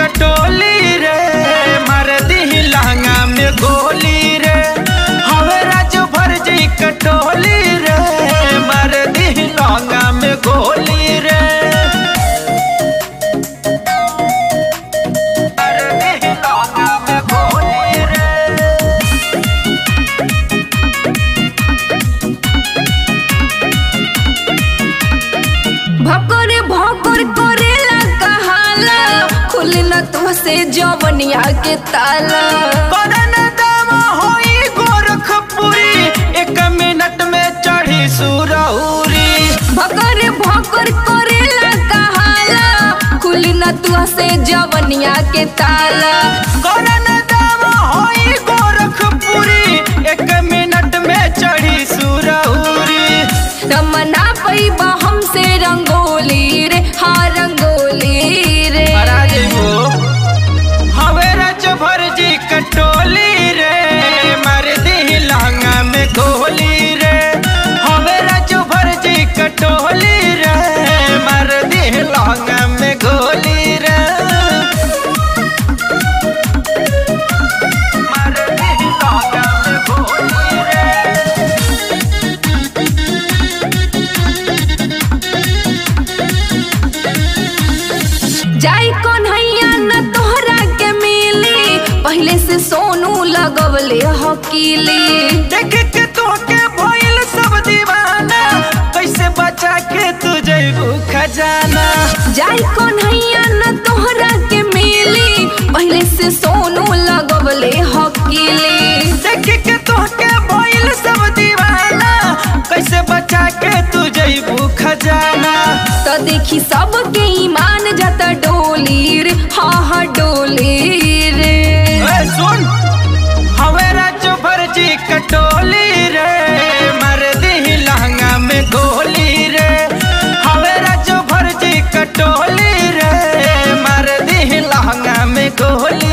कटोली रे मार दी लहंगा में गोली रे हवे राजू भर जी कटोली रे मार दी लहंगा में गोली रे मार दी लहंगा में गोली रे भकर भकर करेला कहाला खुली न तुहसे जवनिया के ताला करन दाम होई गोरखपुरी एक मिनट में चढ़ी सुरहुरी भकर भकर करेला कहाला खुली न तुहसे जवनिया के ताला करन दाम होई गोरखपुरी एक मिनट में चढ़ी सुरहुरी रमना पैबा हमसे रंगोली रे हाँ रंगोली रे महाराज हो हवे रज भर जी कटोली रे मर दी लहंगा में गोली रे हवे रज भर जी कटोली रे मर दी लहंगा में गोली रे मर दी लहंगा में गोली रे जाई कन्हैया न तोहरा के मिली पहले से सोनू लगवले हकीली देख के तोके भइल सब दीवाना कैसे बचा के तू जैबू खजाना जाई कन्हैया न तोहरा के मिली पहले से सोनू लगवले हकीली देख के तोके भइल सब दीवाना कैसे बचा के तू जैबू खजाना तो देखी सबके ईमान जाता डोली रे हाँ हाँ डोली रे ए सुन हवे राजू भरजी कटोली रे मर दी लहंगा में गोली रे हवे राजू भरजी कटोली रे मर दी लहंगा में गोली